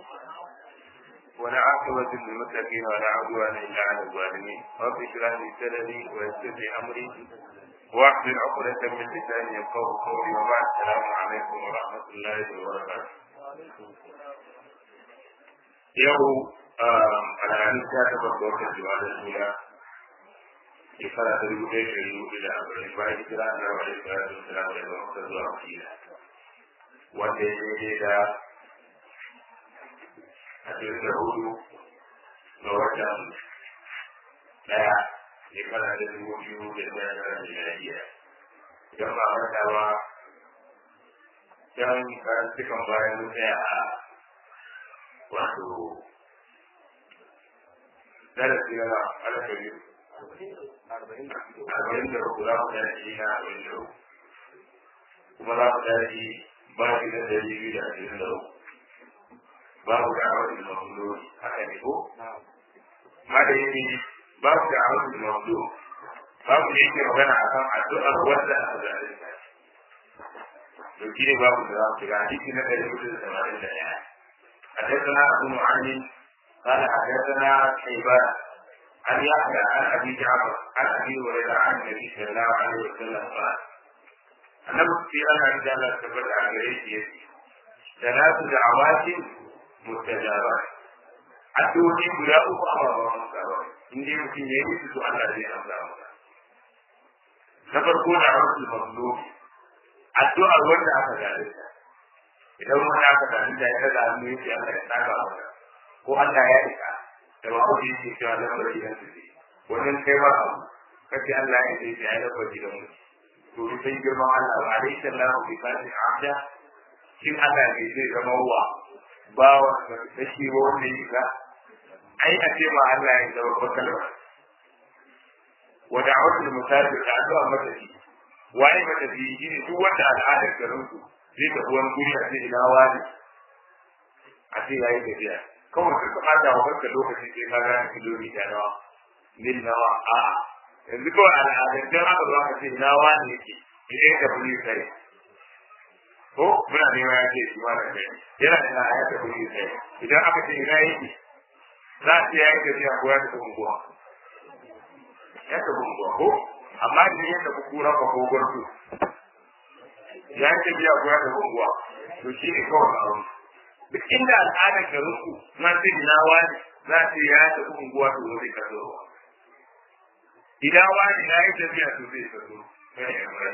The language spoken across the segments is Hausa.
والعاقبة للمتقين ولا عدوان إلا على الظالمين رب اشرح لي صدري ويسر لي أمري واحلل عقدة من لساني يفقهوا قولي وبعد السلام عليكم ورحمة الله وبركاته. يوم الحديث كاتب الدكتور جواد الأولى shekara ta dubu ɗaya ɗari hudu da arba'in bayan hijira na rawa da shekara ta islam da zama ta zuwa madina wanda ya daidai da ashirin da hudu ga watan ɗaya shekara ta dubu biyu da ɗaya da miliyariya idan ba manta ba can karantukan bayan mun tsaya a wato darasi na alkali arba'in da uku za mu tashi na arba'in da uku kuma za mu tashi bashi na dari biyu da ashirin da uku babu da awon da mafulo haka ne ko ma da yake babu da awon da mafulo babu da yake magana a kan addu'ar wanda aka zaɓe ta to shi ne babu da za mu shiga hadisi na ɗari hudu da tamanin da ɗaya حدثنا أبو معين قال حدثنا شيبان عن يحيى عن ابي جعفر عن ابي هريره عن النبي صلى الله عليه وسلم قال annabi sai ana da Allah tabbata a gare shi yace salatu da'awati mustajaba addu'o'i guda uku a ba masa ba in dai mutum ya yi su Allah zai amsa masa na farko da rasul mazlum addu'a wanda aka gare ta idan wanda aka gare ta ya da hannu yace Allah ya saka masa ko Allah ya rika da ba ku yi cewa da bari da su ne wannan kai ba abu kace Allah ya ce ya rabu da mu to sai girma Allah wa alaihi sallahu bi fasi abda shin Allah ne zai zama wa bawa da shi wanda yi ga ai a ce ma Allah ya zama kalma wa da'watul musafir da addu'a matafi waye matafi shine duk wanda al'adar garin su zai tafi wani guri a ce ina wani a ce yayi tafiya kawai suka bada wa kanka lokaci sai ka gane kilomita nawa mil nawa a yanzu kawai al'adar don aka zo aka ce nawa ne yake idan ka fi sai ko muna neman ya ce shi ma da kai yana da na ya tafi sai idan aka ce ina yake za a ce ya yi tafiya ko ya tafi unguwa ya tafi unguwa ko amma idan ya tafi kura ka ko gwarzo ya yi tafiya ko ya tafi unguwa to shi ne kawai a wani duk inda al'adar garin ku na sai ina wani za ta ya tafi unguwa to zai ka zo idan wani ya yi tafiya to zai ka zo kai ya mai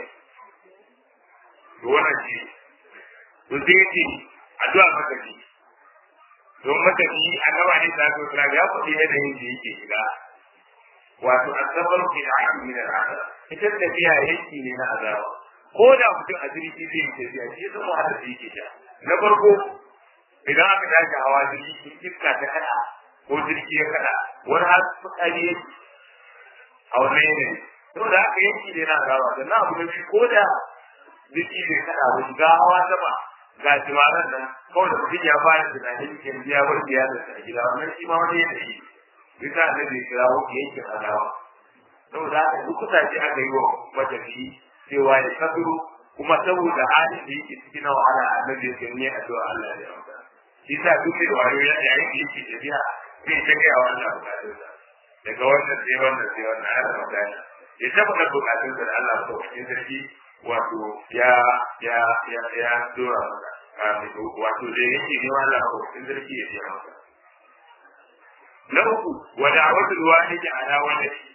to wannan shi to sai ce addu'a matafi don matafi annaba ne ta so tsara ya faɗi yanayin da yake shiga wato asabar fi al'adu min al'ada ita tafiya yanki ne na azaba ko da mutum a jirgi zai yi tafiya shi ya zama hada da yake sha na farko idan aka tashi hawa jirgi in iska ta kada ko jirgi ya kada wani har fitsari ya a wani yanayi saboda haka yanki ne na gawa da na abu na biyu ko da jirgi bai kada ba shiga hawa sama ga jimaran nan kawai da mutum ya fara tunanin yanzu ya bar biya da a gida wannan shi ma wani yanayi bisa da bai kira wani yankin adawa saboda haka duk kusace aka yi wa matafi cewa ya kasuru kuma saboda halin da yake cikin na wahala annabi ya ce ne addu'a Allah ya amsa shi sa duk da wayo ya yayin da yake tafiya zai ta kai a wannan bukatun sa daga wannan sai wannan sai wannan har magana ya taɓa da bukatun sa da Allah ko cikin sarki wato ya ya ya ya dora masa wato da yake ne Allah ko cikin sarki ya biya masa na uku wa da'watul walidi ala waladi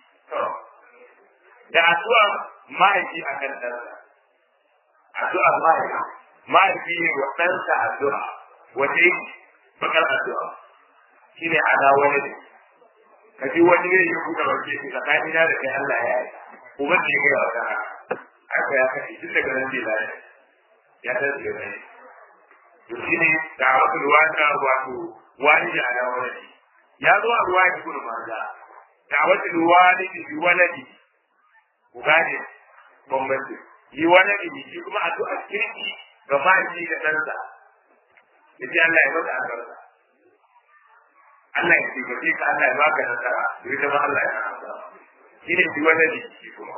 da addu'a mahaifi akan ɗansa addu'a mahaifi mahaifi ne wa ɗansa addu'a wace bakar addu'a shi ne ala wani ne ka ji wani ne ya buɗe barke shi tsakani na da kai Allah ya yi uban da ya gaya wa ɗan aka ya kashe duk daga nan bai lafiya ya ta daga nan to shi ne da wasu ruwa ta wato wani da ala wani ne ya zo a ruwa ya gudu maza da wasu ruwa ne da bi wani ne ku gane bambanci yi wani ne shi kuma addu'a kirki ga mahaifi da ɗansa ya ce Allah ya maka albarka Allah ya taimake ka Allah ya baka nasara ya zama Allah ya amsa shi ne duk wani jiki kuma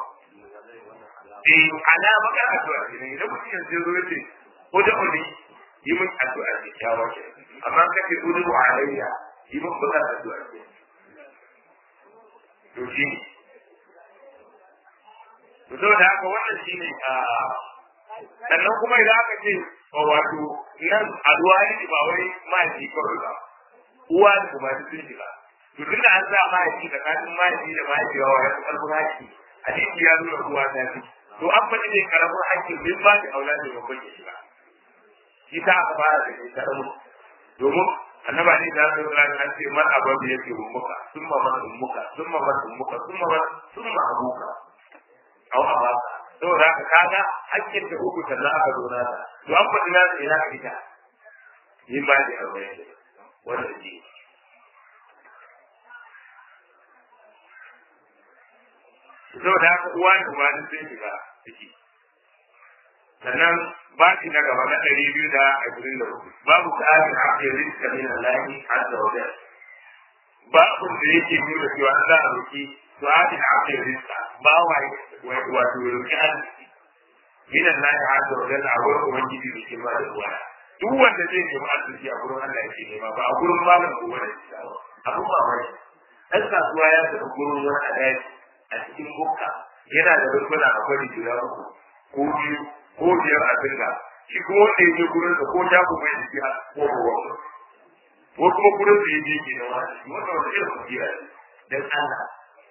eh ana maka addu'a ne idan mutum ya zo ya ce ko da wani yi min addu'a ne kyawa ke amma kake gudu alayya shi mun ba ka zuwa ke to shi ne to saboda haka wannan shi ne a sannan kuma idan aka ce wato nan aduwa ne ba wai mahaifi kawai ba uwa da kuma sun shiga to tunda an sa mahaifi tsakanin mahaifi da mahaifi yawa ya karfin haƙƙi hadisi ya nuna uwa ta fi to an faɗi ne karamin haƙƙin bin ba da aula da babban ya shiga shi ta aka fara da ke karamin domin annaba ne da zai zura an ce man abin da yake ummuka sun ma man ummuka sun ma man ummuka sun ma man sun ma abuka au abaka saboda haka kaga hakkin da uku sannan aka zo na ta to an faɗi na ta ina ita yin ba da arba'in da wanda ji saboda haka uwa da uba sun shiga ciki sannan ba shi na gaba na ɗari biyu da ashirin da hudu babu tsarin haƙƙin rizka min Allah azza wa jalla babu da yake nuna cewa an za a roki tsarin haƙƙin rizka ba wa wato roki arziki min Allah azza wa jalla a wurin ubangiji da ke ba da ruwa duk wanda zai nemi arziki a gurin Allah yake nema ba a gurin malam ko wani abu ba mai ɗan kasuwa ya tafi gurin wani a a cikin bukka yana da rukuna a kwari guda uku ko biyu ko biyar a dinga shi kuma wanda ya je gurin sa ko ta ku mai jiki a ko ruwa ko kuma gurin da ya je ke da wani shi wanda wata irin basira ne dan Allah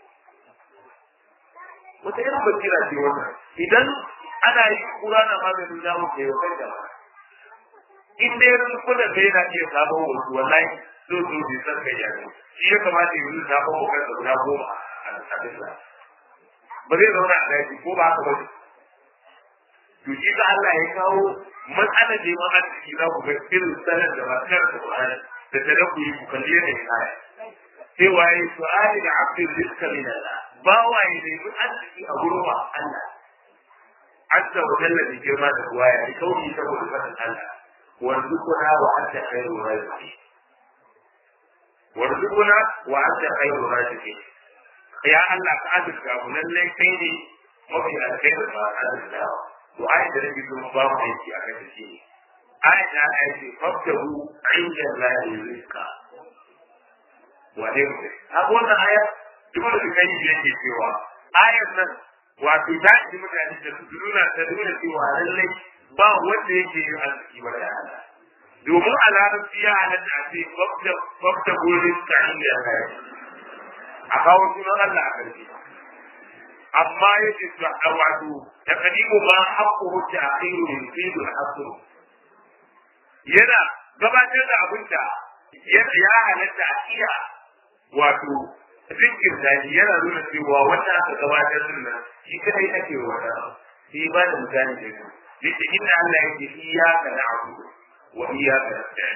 wata irin basira ce wannan idan ana yi kura na maganin zamu ke yau kai da ma in dai rukunan da yana iya samun wasu wallahi so so bai san kai ya ne shi ya kamata ya yi sabon bukar da guda goma a bisa ba zai zauna a daji ko ba haka ba to shi da Allah ya kawo matsalar da yawan arziki za ku ga irin sanar da masu karanta Qur'ani da ta da ku yi ku kalli yadda ya kaya sai waye su'ali da abdul rizqa min Allah ba waye ne mun arziki a gurin wa Allah azza wa jalla bi girma da ruwaya da kauni saboda fadin Allah warzuquna wa anta khairu raziqin warzuquna wa anta khairu raziqin ya Allah ka azurta mu lallai kai ne mafi alkhairu ma azurtawa to ai da rabi kuma ba mu aiki a kan shi ne ai da ai ce fabtahu inda Allah rizqa wa ne mu a wannan aya duk da kai ne yake cewa ayar nan wato ta ji mutane da su nuna ta nuna cewa lallai ba wanda yake yin arziki wa da Allah domin a larabci ya halatta a ce fabtahu rizqa inda Allah a kawo sunan Allah a ƙarshe amma yake su a wato da kadimu ma haƙƙo wuce a kai ne sai da haƙƙo yana gabatar da abin da ya halatta a iya wato zikin daji yana nuna cewa wanda aka gabatar din nan shi kadai ake wa wata sai ba da mutane da su yace inda Allah yake iyyaka na'budu wa iyyaka nasta'in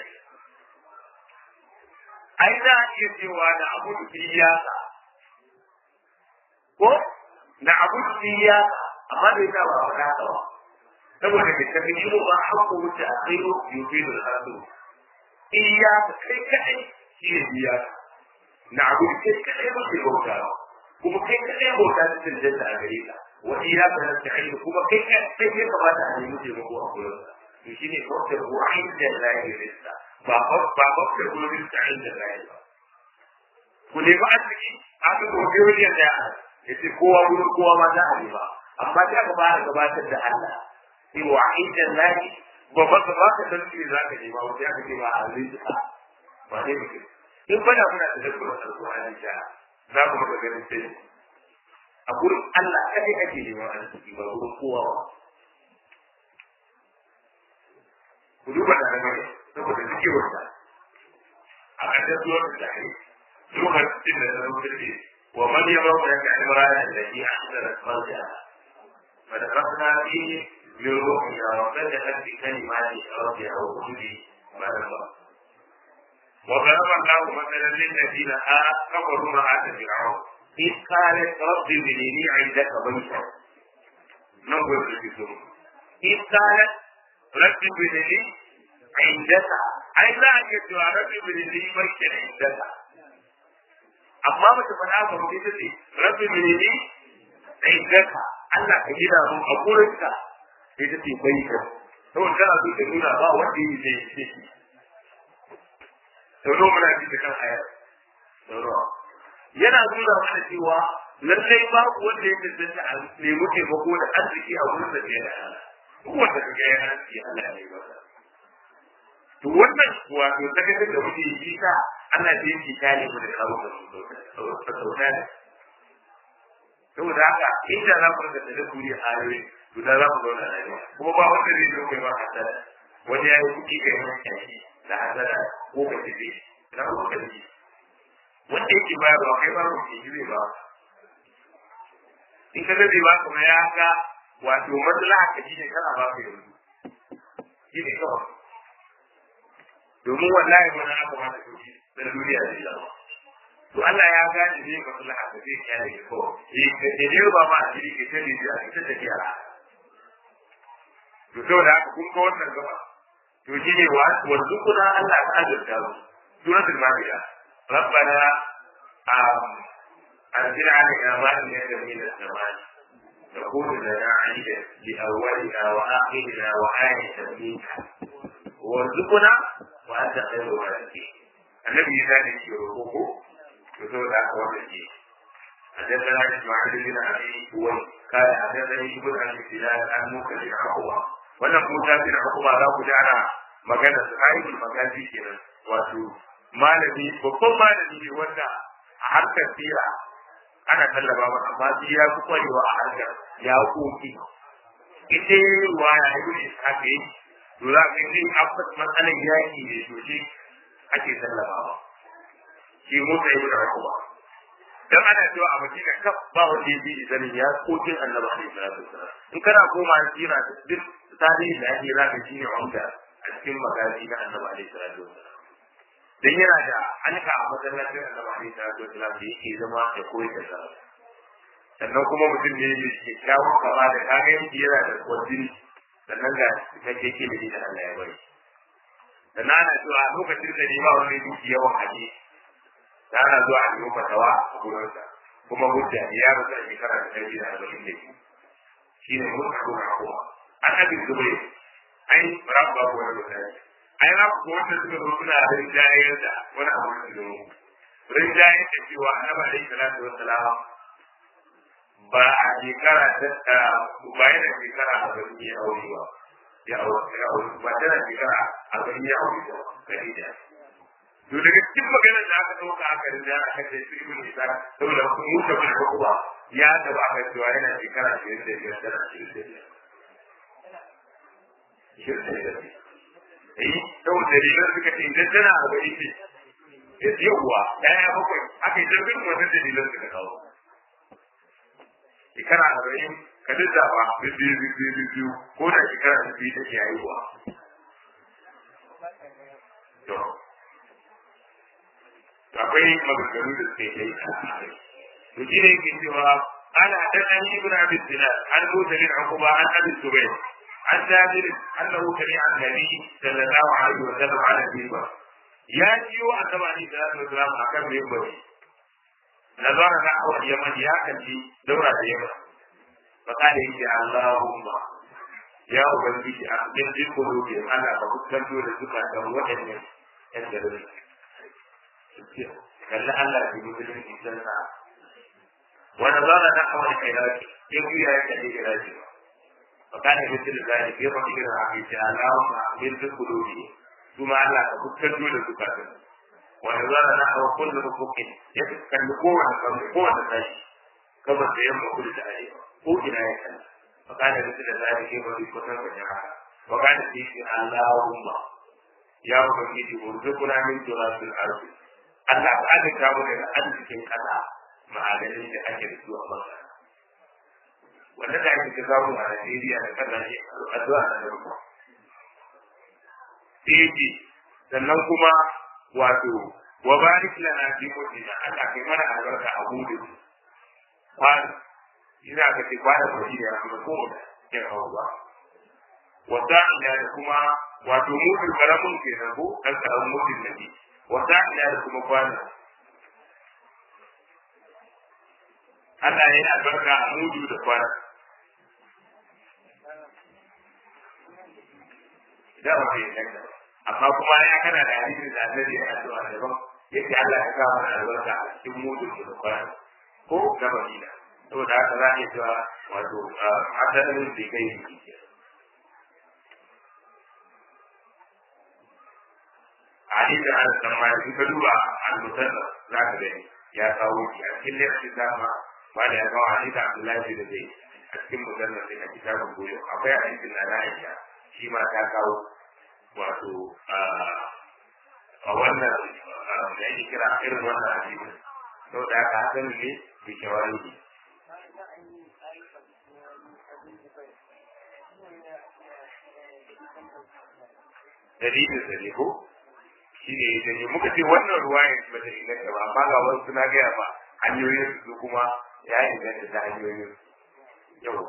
ai za a iya cewa na abudu iyaka ko na abudu iyaka amma bai sa ba a faɗa ba saboda da ta fi mu ba haƙƙo wuce a tsiro yufi da hasu iyaka kai kaɗai shi ne iyaka na abudu kai kaɗai ba ke bauta kuma kai kaɗai bauta ta cancanta a gare ka wa iyaka na ta'ayi kuma kai kaɗai ya kamata a nemi taimako a gurin to shi ne kawai da wa'in da lahi rizka ba ba ba da gurin ta inda lahi ba ku nemi arziki a ga gobe wani ya tsaya ya ce kowa wurin kowa ma za a nema amma ta ka fara gabatar da Allah sai wa inda lahi ba ba ka ba ka san me za ka nema wata ya kace ba a rizka ba ne mutum in bana muna da dabbar alƙur'ani da za ku maka ganin sai a gurin Allah kadai ake neman arziki ba gurin kowa ba ku duba da nan saboda suke wata a ƙarshen zuwa da tare lokacin da ta zo ce wa man yaba wa yaka imrana allati ahsana farja fa dakhalna fihi min ruhiha wa fatahat bi kalimati rabbiha wa kulli ma rabba وضرب الله مثلا للذين كفروا امرأة فرعون إذ قالت رب ابن لي عندك بيتا نقول في إذ قالت رب ابن لي عندك أي لا أجد رب ابن لي بيتا عندك amma mace fada ba mu ita ce rabbi menene indaka Allah ka gida mu a gurinka ita ce bai ka saboda tana so ta nuna ba wanda yi zai ce shi sauro muna ji da kan ayar sauro yana nuna mana cewa lallai babu wanda ya tantance a nemi taimako da arziki a wurin da ya da Allah wanda ka ga ya arziki Allah ya yi masa to wannan wato sakacin da muke yi ta ana da yin kitale mu da kawo da sauta ne saboda haka inda za ku rika da kuri a ayoyi to da za ku zauna lafiya kuma ba wanda zai zo kai ba hasada wani ya yi kuɗi kai wani kyaki da hasada ko ka tafi na ko ka tafi wanda yake bayarwa kai ba ku ke zai ba in ka zai ba kuma ya ga wato maslaha ka shi ne kana ba ka yanzu shi ne kawai domin wallahi wani aka ba ta sauki na duniya zai zama to Allah ya gane ne maslaha ka zai kyale ka ko eh ka ne ba ma a jiri ka tare da a ita tafiya to saboda haka kun ga wannan gaba to shi ne wa warzuquna Allah ta azurta mu suratul maida rabbana أنزل علينا مائدة من السماء تكون لنا عيدا لأولنا وآخرنا وآية منك وارزقنا وأنت خير الرازقين النبي ذلك يروحه يقول لك وجهي حدثنا إسماعيل بن أبي هوي قال حدثني ابن أبي سلال عن موسى بن عقبة wannan Musa bin Uqba za ku jara magana su ayyukan magaji kenan wato malami babban malami ne wanda a harkar sira ana tallaba ba amma shi ya fi kwarewa a harkar ya koki ita ruwa ya yi ne haka yi to za ka yi abbas matsalar yaki ne to shi ake tallabawa shi motsa yi da rakuwa dan ana cewa a madina kaf ba wanda ya bi zanin ya kokin annabi alaihi salatu wasalam in kana koma sira duk tarihi da ake zaka shine wanda a cikin magazi na annabi alaihi salatu wasalam dan yana da alka a masallacin annabi alaihi salatu wasalam da yake zama ya koyi da sallah sannan kuma mutum ne mai kyakkyawan kama da kaga yanki yana da kwadini sannan ga cikakken ilimi da Allah ya bari sannan ana cewa a lokacin da ne ba wani duki yawan haje da ana zuwa a nemi fatawa a gurinsa kuma hujja ne ya rasa shekara da ɗari da arba'in da biyu shi ne mun kaɗo na kowa an abin zubai ai rabu babu wani mutane ai rabu ko wanda suka zo suna rinjayar da wani abu da su rinjayar da cewa annabi alaihi salatu wassalam ba a shekara ta ba yana shekara a bari ya aure ba ya aure ya aure ba tana shekara a bari ya aure ba gari da to daga cikin maganar da aka dauka aka rinda aka ce su ibn isa saboda mu da mun kuma ya da ba aka cewa yana shekara 25 tana 25 Eh, saboda dalilan suka ce idan tana arba'in ce, yawwa, ɗaya bakwai, aka yi jirgin wannan dalilan suka kawo. shekara arba'in ka lissafa biyu biyu biyu biyu ko da shekara biyu take haihuwa. To, akwai maganganu da suke yi a kai. To shi ne yake cewa ana dan an yi ibn abin dinar an mota ne an kuma an abin zubai an jabir annahu kari an nabi sallallahu alaihi wa sallam ala biba ya jiyo annabi alaihi salatu wa sallam akan mimbari نظر نحو اليمن يا كنتي دورة اليمن فقال إني اللهم يا أبنتي أقدم في قلوبهم أنا فقد دور الزكاة وإني أنزل كلا ألا في مثل الإنسان ونظر نحو العلاج يقول يا كنتي علاجي فقال مثل ذلك يوم إلى عبيد اللهم أقدم في قلوبهم ثم ألا فقد دور الزكاة ونظر نحو كل مفك يتكلم قوة قوة الناس كما سيما كل تعالى هو إلى يكن فقال مثل ذلك يوم يكون وجهها وقال فيه اللهم يا ubangiji urzuquna min turabil ardi Allah ka azurta mu daga arzikin kasa ma'adanin da ake da su a masa wanda da ake samu a Najeriya da kasashe addu'a na da ruwa sai sannan kuma wato wa barik lana fi mulkina Allah kai mana albarka a gudu kwano ina ka ce kwano ko shi ya kuma ko ya hawo ba wa ta'ala da kuma wato mutum karamin ke na ko dan karamin mutum ne wa ta'ala da kuma kwano Allah ya yi albarka a mudu da kwano da ba ya kanka amma kuma ya kana da hadisin da annabi ya addu'a daban yake Allah ya kawo mana albarka a cikin mudun da Qur'ani ko na Madina saboda haka za a iya cewa wato asalin da kai ne ke hadisin an san ma in ka duba al-musalla za ka gani ya kawo shi a cikin lafiya dama ba da ya kawo hadisin Abdullahi da zai a cikin musalla sai a kitabun goyo akwai hadisin na Aisha shi ma ta kawo wato a wannan da ake kira irin wannan hadisi sau da aka hakan ne da shawari ne dalilin da ne ko shi ne ya ne muka ce wannan ruwa ya ba ta inganta ba amma ga wasu suna gaya ba hanyoyin su kuma ya inganta ta hanyoyin yau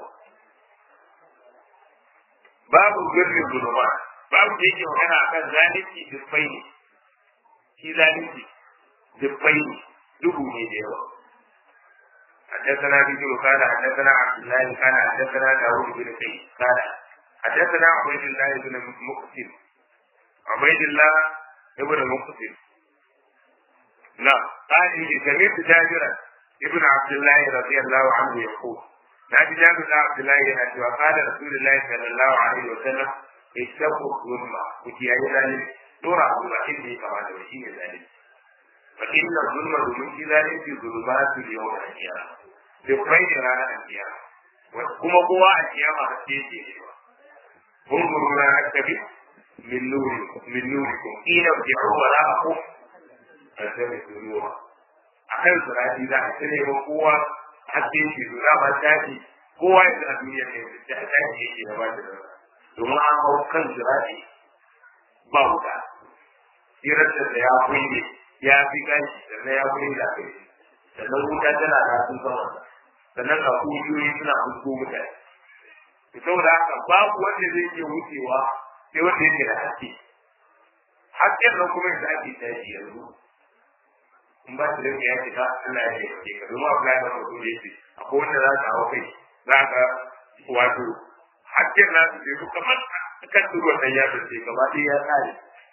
babu birnin zuluma babu da yake magana akan zalunci dubbai ne shi zalunci dubbai ne dubu ne da yawa حدثنا بن قال حدثنا عبد الله قال حدثنا داوود بن سعيد قال حدثنا عبيد الله بن مقسم عبيد الله ابن مقسم نعم قال سمعت جابرا ابن عبد الله رضي الله عنه يقول نادي جابر بن عبد الله ينادي وقال رسول الله صلى الله عليه وسلم اتقوا الظلم وكياي ذلك دورا الله إني كما توشين ذلك فإن الظلم domin shi zalunci zulumatu yau da kiyama dukkan da ranar kiyama kuma kowa a kiyama da ke ce kun guru ranar tabi min nuri min nuri kun ina bi wa la aku asali nura akan surati za a tare ba kowa hakke shi zura ba tashi kowa ya a duniya ne da tashi yake da ba da domin an hau kan surati ba wuta sirar da ya kuyi ya fi gashi sannan ya kuyi da kai sannan wuta tana da sun sama sannan ga kujiyoyi suna fusko mutane to saboda haka babu wanda zai iya wucewa sai wanda yake da haske hasken nan kuma yadda ake tashi yanzu in ba su rage ya shiga Allah ya yi ka domin abu ya zama mutum da yake akwai wanda za su hawa kai za ka wato hasken nasu bai kamar kan turuwan nan ya fice gaba ɗaya ya tsare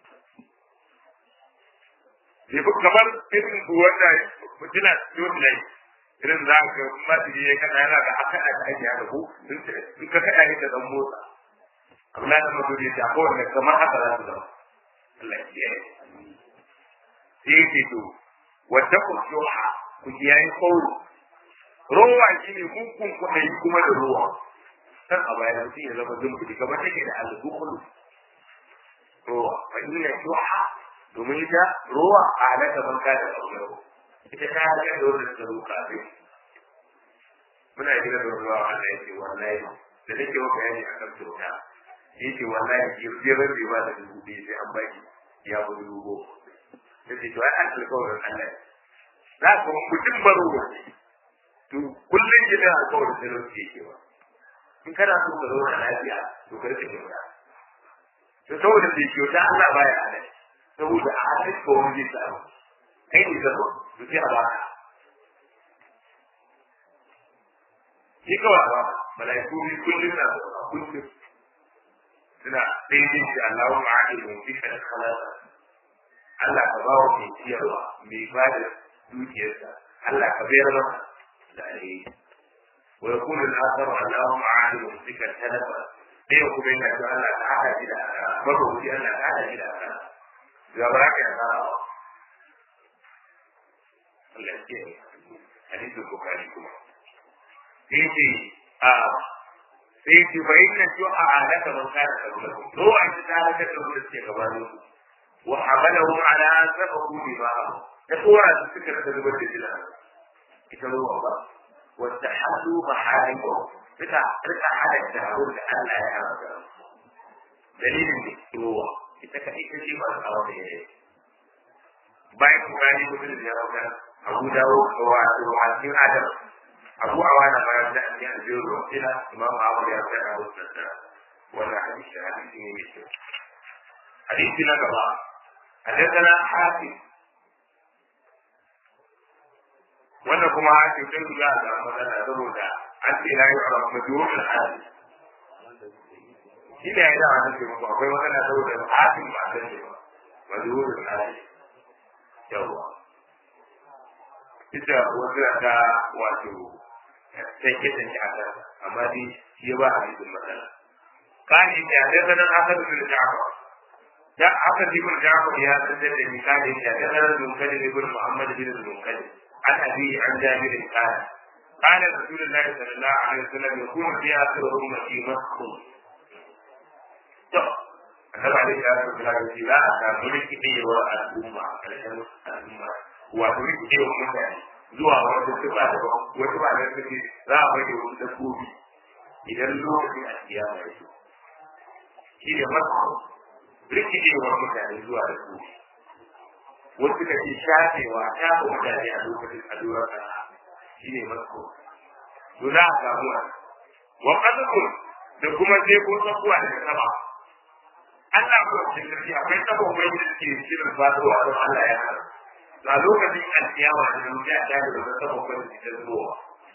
bai fi kamar irin wanda mutuna yau da irin za ka masu je kana yana da aka da ake haka ko in ka kada ne da dan motsa Allah da mutum ya ta kowanne kamar haka za su zama Allah ya yi sai ce to wadda ku shuha ku kiyaye kauro rowa shi ne hukun kuɗi kuma da rowa kan a bayan mutum ya zama zumbudi kamar take da alzukulu rowa fa inna shuha domin ita ruwa a halatta man ka da ƙaunaro ita ta halatta da wanda ta ruka ne muna gina da ruwa Allah ya ce wallahi da nake wa bayani akan kyauta ya ce wallahi ki je ban bai ba da dubu biyu sai an baki ya bu dubu goma ya ce to ai an alƙawarin Allah za ku mutum baro ne to kullum gina alƙawarin da lauke yake ba in kana so ka zauna lafiya to ka rike kyauta to saboda bai kyauta Allah baya halatta saboda a hadis ko wani zai samu kai ne zama su sai a baka shi kawai a baka mala'iku bi kullum na kullum suna daidai shi Allahu ma'adi mun fi kada khalasa Allah ka bawa mai ciyarwa mai ba da dukiyarsa Allah ka bayar masa da alheri wa yakunu al-akharu Allahu ma'adi mun fi kada talafa dai kuma yana da Allah ta hada shi da mabuci Allah ta hada shi da Allah ga ba ka yana Allah ke hadisin bukari kuma sai ce a sai ce fa inna shu'a alaka man kana qablakum to an ta alaka da wanda ke gabanin ku wa hamalahum ala an sabahu bima da tsora su suka da zubar da jina ita ruwa ba wa tahaddu maharimu suka rika halatta abin da Allah ya haramta dalilin ne ruwa ita ka ita ce ba a wata yare bayan kuma ni mutum da ya rauka abu dawo wa a cikin adam abu a wani bayan da ake a biyu ruwa ila imam abu ya fi a wasu da wannan hadisi hadisi ne mai kyau hadisi na gaba حدثنا حاتم wannan kuma hakim sai ya ga magana saboda an ce la yu'raf majrur al-hadith shi ne ya yi dawa nake muku akwai magana saboda hatin ba san shi ba mazurin hali yawwa ita wasu ta wato sai ke tanki a kan amma dai shi ba a cikin matsala kani ya da sanan asar bin ja'far da aka ji bin ja'far ya sanar da ni kani ya da sanan bin kadi bin muhammad bin munkadi an abi an jabir kana قال رسول الله صلى الله عليه وسلم يكون في اخر امتي مسخ annabi alaihi salatu wasallam ya ce za a samu rikidewar al'umma a ƙarshen al'umma wato rikidewar mutane zuwa wata tuba da wata ba da suke za a rage wasu dabbobi idan lokacin alkiyama ya zo shi ne masu rikidewar mutane zuwa dabbobi wasu ka ce shafewa shafa mutane a lokacin allurar ƙasa shi ne masu to za a samu wa ƙasakun da kuma sai ko tsakuwa daga sama Allah ko cikin sarki akwai sabon mai da suke shirin fatowa don Allah ya hana. A lokacin alkiyama da nan ya ta da sabon mai da suke zuwa.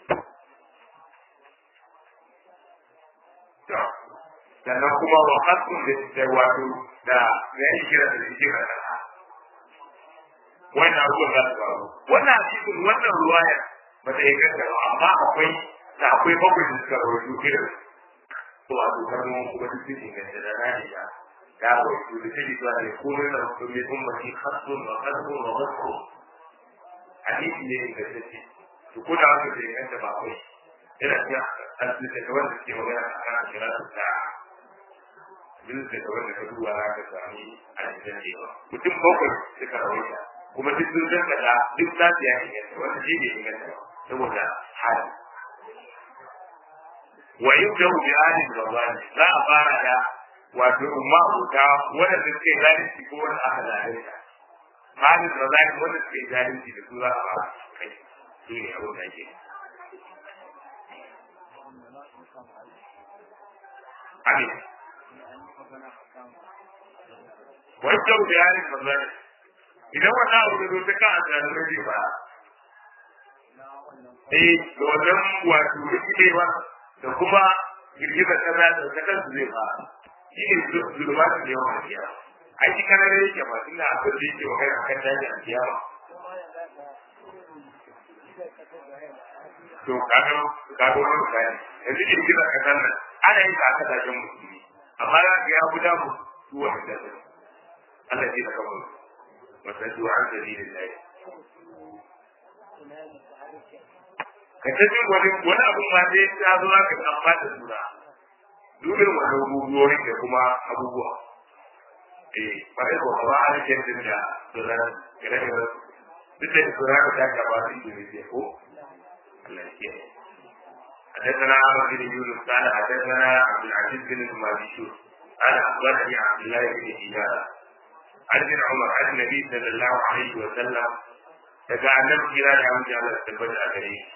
Sannan kuma wa hasu da da wato da ya yi kira da shi kira da wannan abubuwan za su faru. Wannan cikin wannan ruwaya ba ta yi ganta ba amma akwai da akwai bakwai da suka rawaito irin ko a dokar mu kuma duk sun inganta da rani da ya wato da take zuwa da komai na musulmi ummati khasun wa khasun wa khasun hadisi ne ga take to ko da haka da yanda ba kai ina cikin asibiti da wanda suke magana a kan kiratu ta bin da wanda ka duba za ka sami a cikin jewa mutum bakwai suka rawaita kuma duk sun san kaza duk lafiya ne wanda shi ne inganta saboda hali wa yubdahu bi ahli al-ghazali za a fara da wato umma uta wanda suke zalunci ko wanda aka zalunta ahli al-ghazali wanda suke zalunci da su za a fara kai su ne abin da ke amin wa yubdahu bi ahli al-ghazali idan wannan abu da zo ta kan zalunci ba eh da wannan wato rikidewa da kuma girgizar kaza da ta kansu zai fara shi ne zulma da yawan ajiya ai shi kana da yake ba tunda abin da yake magana kan daji a kiyama to kaga kaga wani bayani yanzu girgizar kasar nan ana yin ta a kasashen musulmi amma za ka ya guda mu su wani da Allah ya ta kamar wasu an sabilillahi ka ta jin wani wani abun ma sai ta zo ka san ba da sura dukkan wani abubuwa da kuma abubuwa eh ba da ko ba a cikin din da sura kare da duk da sura ka ta gaba su ne ko Allah ya kiyaye حدثنا عمرو بن يونس قال حدثنا عبد العزيز بن المالكي قال اخبرني عبد الله بن دينار عن ابن عمر عن النبي صلى الله عليه وسلم daga annabi kira da amince Allah ta tabbata a gare shi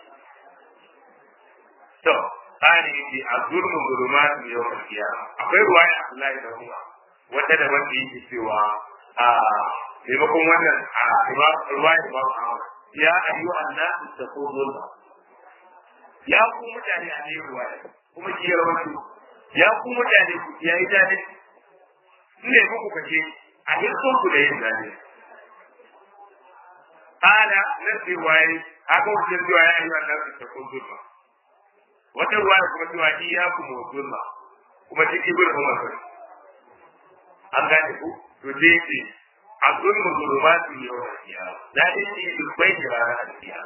to tsari yake a zurmin zurmat ne yawan kiyama akwai ruwaya Abdullahi da Umar wanda da wanda yake cewa a maimakon wannan a ruwaya ba Ahmad ya ayyu annas taqulun ya ku mutane a ne ruwaya kuma ki rawaito ya ku mutane ku ya yi dade ne muku kace a hirkon ku da yin dade kana nan riwaye haka wajen cewa ya yi wannan taqulun wata ruwa da kuma cewa iya ku motsin ba kuma ciki bin umar kai an gane ku to je ce a sun muzurma su yi wa kiya da dai ce dubbai da rana a kiya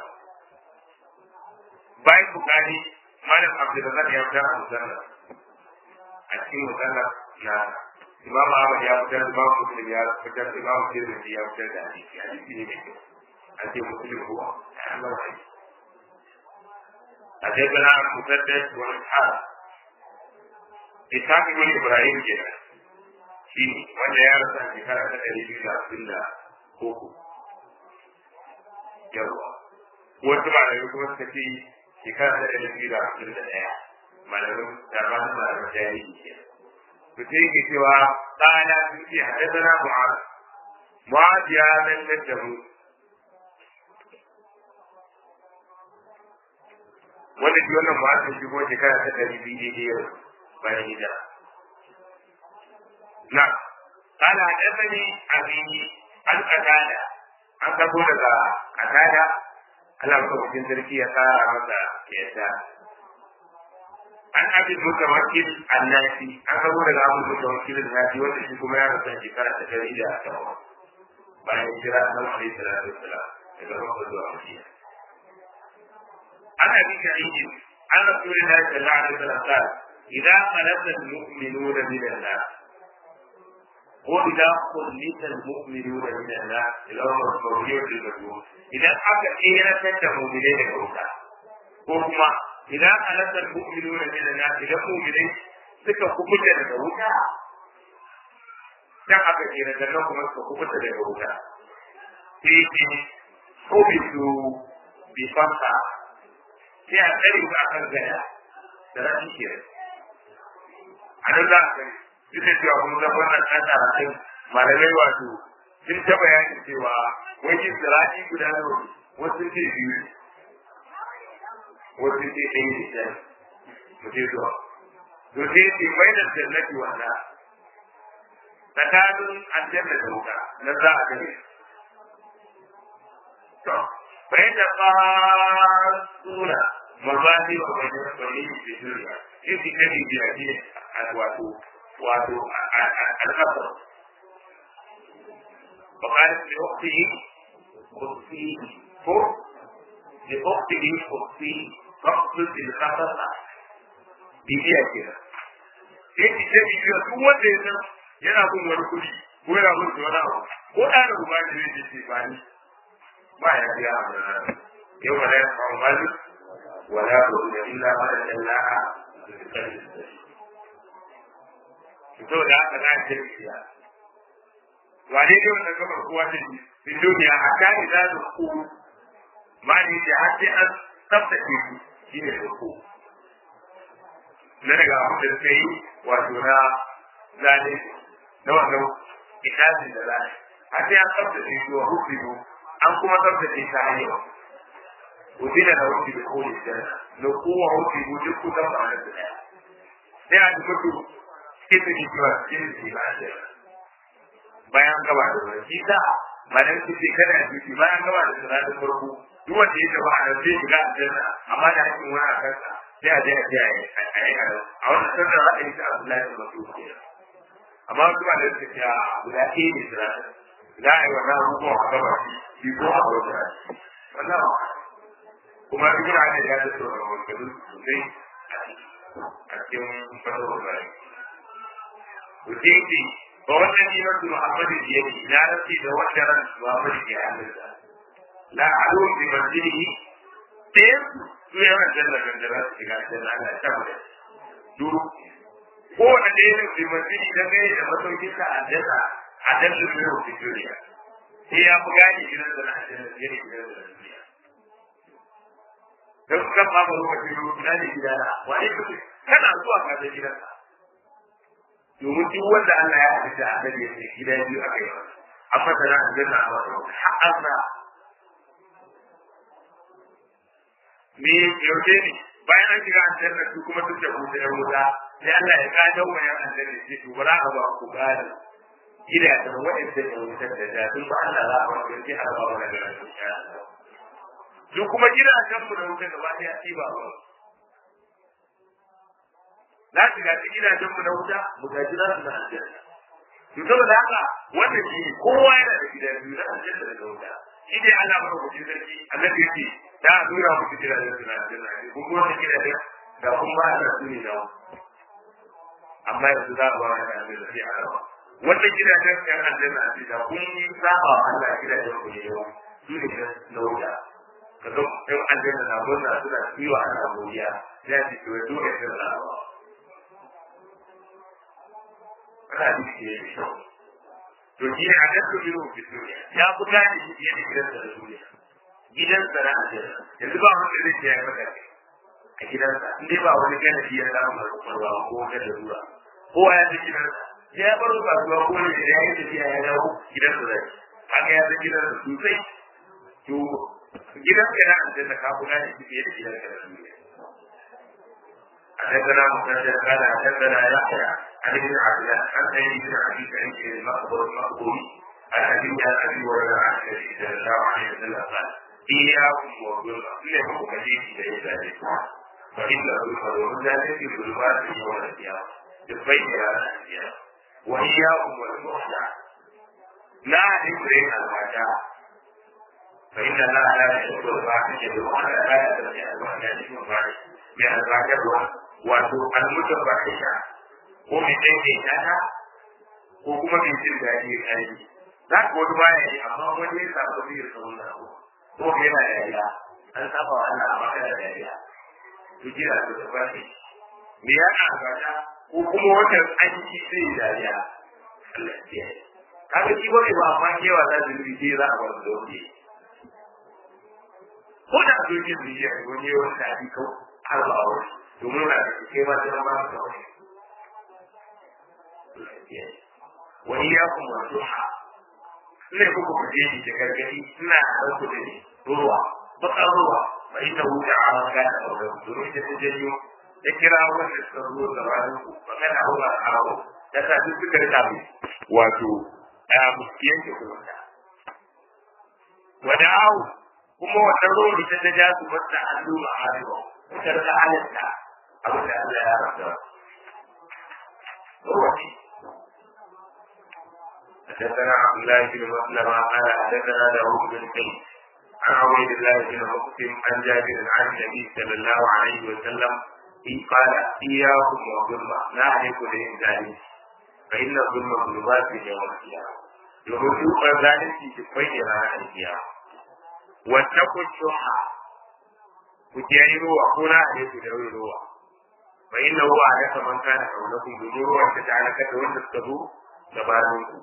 bayan bukari malam abdulrazak ya fitar a musalla a cikin musalla na imam ahmad ya fitar imam muslim ya fitar imam tirmidhi ya fitar da hadisi hadisi ne mai kyau a ce muslim ko Allah ya حدثنا مسدد واسحاق اسحاق بن ابراهيم كده shi wanda ya rasa shekara ta ɗari biyu da hamsin da koko yawa wasu malamai kuma suka ce shekara ta ɗari biyu da hamsin da ɗaya malamin da ba su malamin jahili ke to sai yake cewa ɗana sun ce haddana mu'az mu'az ya zantar da mu wanda shi wannan mu'az shi kuma shekara ta ɗari biyu daidai yau bayan hijira na kana hadani abini an kadada an kabo daga kadada Allah ko cikin sarki ya tsara masa yadda an abin mutawakkil annasi an kabo daga abu mutawakkil annasi wanda shi kuma ya rasa shekara ta dari da tawa bayan jira nan alaihi salatu wassalam daga Makka zuwa Madina an abi sa'id an rasulullahi sallallahu alaihi wasallam qala idza qalata al-mu'minuna min an-nas وإذا خلت المؤمنون من الناس إلى المرجوع للمجهول إذا أكا إيرا تنتهوا من الكوكا وكما إذا خلت المؤمنون من الناس إلى المؤمنين suka kubuta daga wuta dan aka kira da nan kuma suka kubuta daga wuta sai ce kubitu bi fasa sai a tsari ba kan gaya da rashin kira a nan za a gani duk da cewa kun zama wannan ɗan karatun malamai wato sun ta bayani cewa wani sirati guda nawa wasu ce biyu wasu ce ɗaya ne ɗaya mu je zuwa to sai ce mai da jannati wanda tsakanin aljanna da wuta na za a gani to bai da fasuna mazahi wa bai da kwalli da duniya shi shi kadi biya ne a wato wato al'asar وقالت لأخته خذيه خذ لأخته خذيه فاقصد الخطر bibiya kenan sai ki ce bibiya duk wanda ya san yana bin wani kuɗi ko yana bin wani abu ko da da ruwa ne zai ce ba ni ba ya biya a wannan yau ba da ya samu mali wala ko da illa ma da Allah to da haka na ce bibiya wane ne wannan kamar kowa da shi fi duniya a kan da ku ma ne da har sai an tsaftace shi shine da ku na daga abin da suka yi wato na zane na wannan itaci da zane har sai an tsabtace shi wa hukumu an kuma tsabtace ta hanyar wuce da na wuce da kone janna na kowa hukumu duk kusan ba na su daya sai a ji mutu cikin da cewa cikin da ba a jira bayan gaba da wani shi ta malam su ce kada a jiki bayan gaba da sanatin farko duk wanda ya gaba a nan zai shiga a janna amma da hakkin wani a kansa sai a je a je a yi a wannan sanda ra'ayi ta Abdullahi da Mas'ud ke amma su ba da suka ce a guda ɗaya ne sira za a yi wannan abubuwan a gaba shi ko a gaba shi wannan kuma ibn Hajar ya da sauran wakilin sosai a cikin fasahar bayan to sai ce ba wannan ne na Muhammadu da yake na rafi da wanda ran Muhammadu ke hannunsa la a'lu bi masjidihi sai su yawan janna gangara su shiga janna Allah ta mu duru ko wanda da yake fi masjidi da kai da masaukin sa a janna a janna ne ko fi duniya sai ya fi gani gidan da na janna ne gidan da duniya dan kan ba mu lokacin rubuta ne gidana wani kuke kana zuwa ka da gidanka domin duk wanda Allah ya halitta a gare shi gida biyu aka yi an fata na aljanna a wata wata har an me yaushe ne bayan an shiga aljanna su kuma duk da kuta yan wuta sai Allah ya gadon wa yan aljanna ce to ba za a ba ku gada gidajen waɗanda ya wuta da da sun ba Allah za a ba ku sai a ba wa daga nan su kuma gidajen mu da wuta gaba ɗaya ci ba ba za su gaji gidajen mu na wuta mu gaji za su na aljanna to saboda haka wannan shi kowa yana da gidan biyu na aljanna da wuta shi dai Allah ba ku ji sarki annabi yake da a dora muku gidajen su na aljanna ne kun kuma wannan gidajen da kun ba Allah su ne da amma yanzu za a ba wani aljanna sai a rawa wannan gidajen ɗan aljanna a da kun yi saba wa Allah gidajen ku ne yawa su ne na wuta kaga ɗan aljanna na murna suna ciwa ana godiya ya ce to ya dole sai rawa ana ciki ne mai kyau to shi ne a nan su biro fi duniya ya fi gane shi fiye da gidansa da duniya gidansa na aljanna yanzu ba wanda zai ce ya yi maka a gidansa in dai ba wani gane shi ya samu mai kwakwalwa ko wata larura kowa ya san gidansa sai ya baro kasuwa ko ne da ya yi tafiya ya dawo gidansa zai haka ya san gidansa sosai to gidansa na aljanna ka fi gane shi fiye da gidansa da duniya حدثنا مسدد قال حدثنا يحيى عن ابن عبد الله عن ابي بن عبد الله المقبول المقبول عن ابي عن ابي هريره عن النبي صلى الله عليه وسلم قال اياكم والظلم انكم مجيء الى ذلك فان الظلم ومن ذلك في ظلمات يوم القيامه بالبيت على القيامه واياكم والمخدع لا ذكر الفاتحه فإن الله لا يحب الفاحشة ولا لا يستطيع الوحدة من الفاحشة wato almutabbahisha ko mai daidaita ta ko kuma mai jin daɗi ya kai za ka wani baya yi amma wani ya samu biyar sa wannan abu ko ka yana dariya an saba wa Allah amma kana dariya to jira to da ba shi me ya ka gata ko kuma wata an yi sai dariya Allah ya kiyaye kaga shi bane ba amma kewa za su yi sai za a bar da wani ko da dokin zuciya wani yawan da ake kawo har ba a wani domin na da ke ba ta ba ta wani wani ya kuma duha ina ku ku je ni da gargadi ina da ku da ni ruwa baka ruwa bai ta wuce a maka da aure domin da ta janyo da kira wanda suka zo da wani ku baka da hawa a hawa da ta duk suka rika mu wato a yanke kuma wada'u kuma wata ruwa ta ta ja su wata hannu a hannu ta rika halitta abin da Allah ya rasa روحي حدثنا عبد الله بن مسلم قال حدثنا داوود بن قيس عن عبيد الله بن مسلم عن جابر عن النبي صلى الله عليه وسلم قال اياكم والظلم لا اهلك لانسان فان الظلم ظلمات يوم القيامه يرجوك ذلك في بين القيامه واتقوا الشح وتيروا وقولا عليكم دعوا فإنه أعرف من كان حولكم بنور وتجعلك تولد التبو gabaninku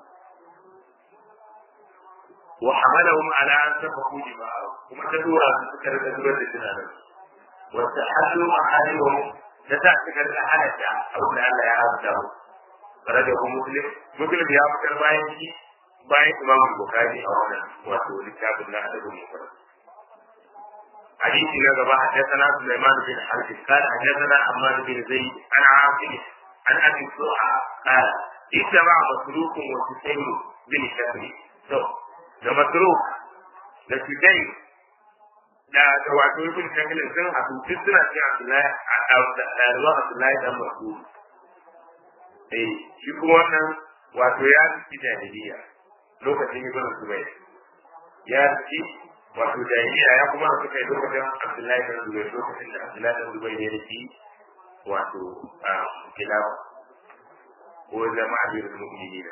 wa hamalahum ala an safaku dima'ahum kuma ta dora su suka rika zubar da tunanin wa tahallu ma'alihum da ta suka rika halatta abin da Allah ya haramta mu bare da muslim muslim ya fitar bayan shi bayan imam bukhari a wannan wato littafin na adabul mufrad حديث إلى جماعة حدثنا سليمان بن حرب قال حدثنا حماد بن زيد عن عاصم عن أبي الصوحة قال اجتمع مسروق وسسيم بن شكري تو da masruk da sudai da da wato ibn shakil sun haɗu duk suna cikin Abdullahi da ruwan Abdullahi dan Mas'ud eh shi kuma wannan wato ya ci jahiliya lokacin ibn Zubair ya ci wato jahiliya ya kuma suka yi lokacin Abdullahi dan Zubair lokacin da Abdullahi dan Zubair ya ci wato kilafa ko zama amirul mu'minin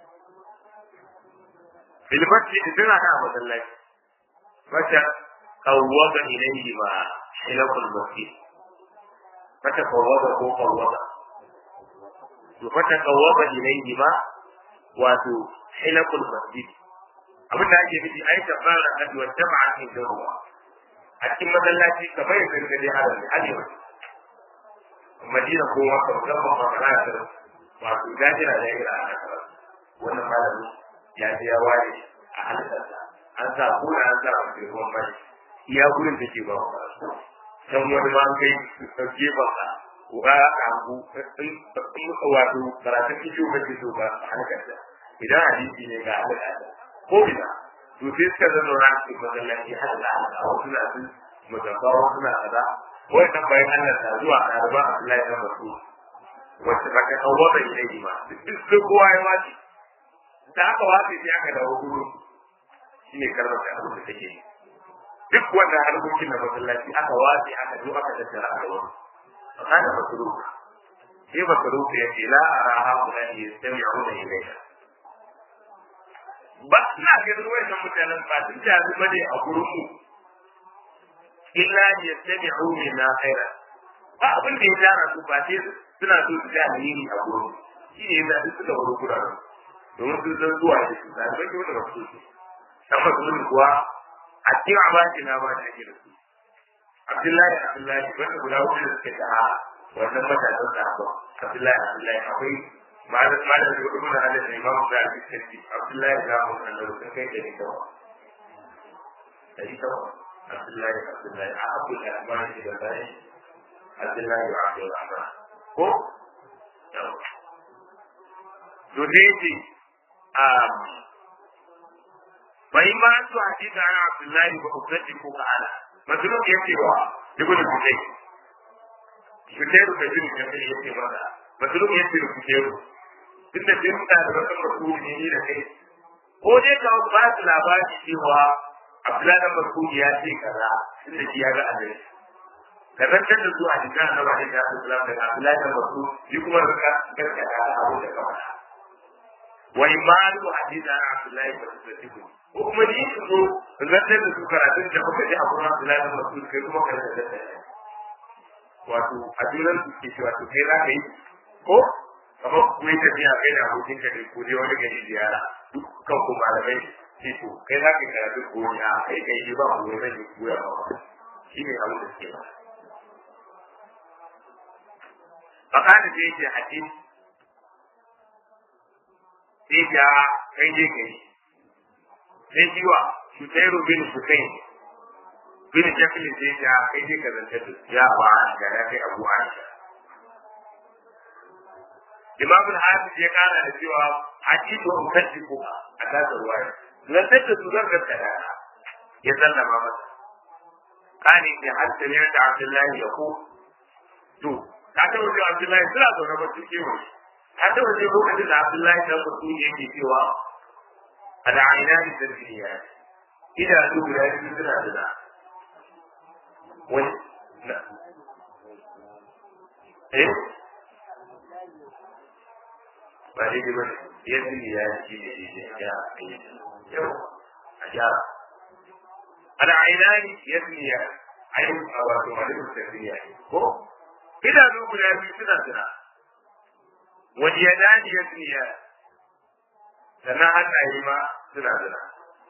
bilbatti suna da masallaci mata kawwada ilayhi ma hilakul masjid mata kawwada ko kawwada to mata kawwada ilayhi ma wato hilakul masjid abin da ake nufi ai ta fara kadi wa jama'a in ruwa a cikin masallaci kamar yadda ka je haram ne hadi ba madina ko wata musamman ma kana da wato gajira da yake a wannan malamin ya je ya ware a halittarsa an sa kuna an sa mafi ruwan bai iya gurin da ke ba wa can wani ma kai ɗauke ba ka kuka kanku in wato karatun kisho ba ke so ba a halittarsa idan hadisi ne ga halittarsa ko ina to sai suka zama ran cikin masallaci har da a wasu na su mutabawa suna kaza wannan bayan Allah ta zuwa ɗaliban Abdullahi na Masu wacce ba ka kawo ba ilai ma duk kowa ya wace da aka wace sai aka dawo gudu shi ne kalmar da abin da take yi duk wanda harkokin na masallaci aka wace aka zo aka tattara a gaban a kana masuru sai masuru ya ce la ara ha kuna ne sami a wani ilaika ba na ganin wayannan mutanen ba sun ta zuba ne a gurin mu illa ya sami a wani na khaira ba abin da ya tara su ba sai suna so su ga alheri a gurin shi ne yasa duk suka wuri guraren domin sun san zuwa da su da bai wanda ba su amma sun kuwa a cikin abaki na ba da ake da su Abdullahi Abdullahi wanda guda hudu da suke da wannan matasan da ba Abdullahi Abdullahi akwai malam malam da gudu na da Imam da Al-Bukhari Abdullahi da mu kan da sun kai da ni da da ni da Abdullahi Abdullahi a Abu al-Rahman da bai Abdullahi wa Abdul Rahman ko to dai yace bai ma su hadisa ana Abdullahi ba ukati ko ka'ala masulun yace wa ibnu Bukay Bukayru da bin Jamil yace ba masulun yace da Bukayru duk da bin da da kan rasuli ne da kai ko dai ka ba su labari cewa Abdullahi da Masudi ya ce kaza tunda shi ya ga annabi ka zantar da su a jikin annabi da ya Islam daga Abdullahi da Masudi shi kuma ka gaskata abu da ka faɗa wa imanu hadisa na Abdullahi da Masudi ko kuma ni su zo zantar da su karatun da muka ji a kuma Abdullahi da Masudi kai kuma ka zantar da wato a junan su ke cewa to kai za ka yi ko kamar kuma tafiya kai da abokinka ne ko dai wani gari ziyara dukkan ku malamai ce to kai za ka karatu ko ya kai kai ji ba ku ne zai koya ba shi ne abin da suke ba fakada da yake hadin sai ya kai je kai sai jiwa shutairu bin shukain bin jafilin sai ya kai je ka zance da ya ba ga ya kai abu aisha imam al-hafiz ya kara da cewa hadithu ukaddiku a tasar ruwaya lantar da su zan gaskata ya sallama masa kani ne har da ne da Abdullahi ya ko to ka ta wuce Abdullahi suna zaune ba su kewa ka ta wuce lokacin da Abdullahi ta mutu yake cewa a da aina da tarbiya idanu guda biyu suna da wani eh ba daidai ba yadda ya ci da daidai ya aiki yau a gyara ana ainani yasmiya ayin a wato malin tafiya ko idanu guda biyu suna zina wani ya dani yasmiya sannan hannaye ma suna zina